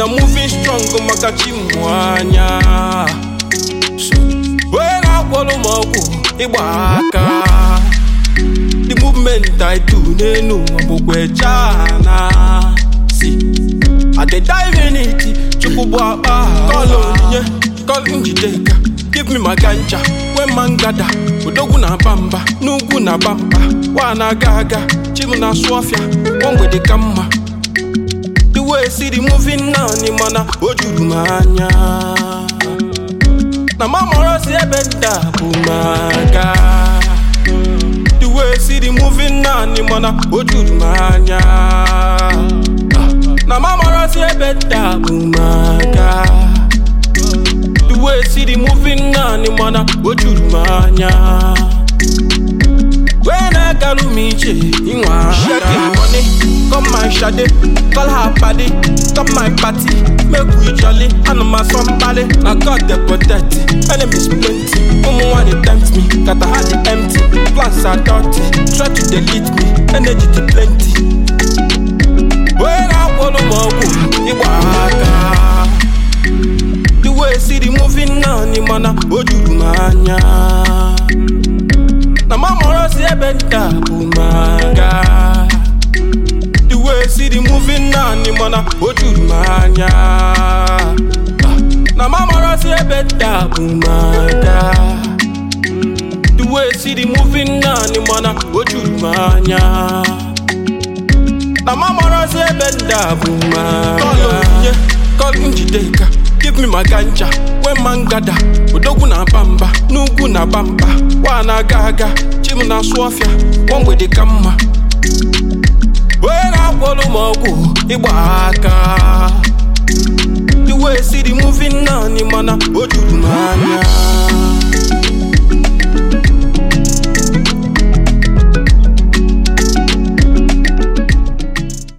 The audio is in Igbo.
na moving strong maka chi mụ anya So, onye na-agwọrọ m ọgwụ ịgba aka the movement I do n'enu ụwa bụkwa echana si I dey dive in it chukwu bụ akpa kọl onyinye kọl njideka give me my ganja when man gada odogwu na aba mba n'ugwu na aba mba wa na-aga aga chim na-asụ ọfịa nwa mgbede ka mma the way see the moving naanị mana o juru m anya na mamoro si ebe nda bụ maga the way see the moving naanị mana o juru m anya na mamoro si ebe nda bụ maga the way see the moving naanị mana o juru m anya wee na-agaru m ije ịnwa shaking money come my shade call her paddy come my party make we jolly ana m asọ mkpali na god dey protect enemies plenty ụmụ nwanyị tempt me kata ha dị empty plans are dirty try to delete me energy dị plenty wee na-akwụrụ m ọgwụ ịgba aka the way see the moving naanị mana o juru m anya na mamoro si ebe nta bụ maga the way see the moving naanị mana o juru m anya na mamoro si ebe nta bụ maga the way see the moving naanị mana o juru m anya na mamoro si ebe nta bụ maga kọl onyinye kọl njideka give me my ganja when man gada odogwu na aba mba n'ugwu na aba mba wa na-aga aga chim na-asụ ọfịa nwa mgbede ka mma onye na-agwọrọ m ọgwụ ịgba aka the way see the moving naanị mana o juru m anya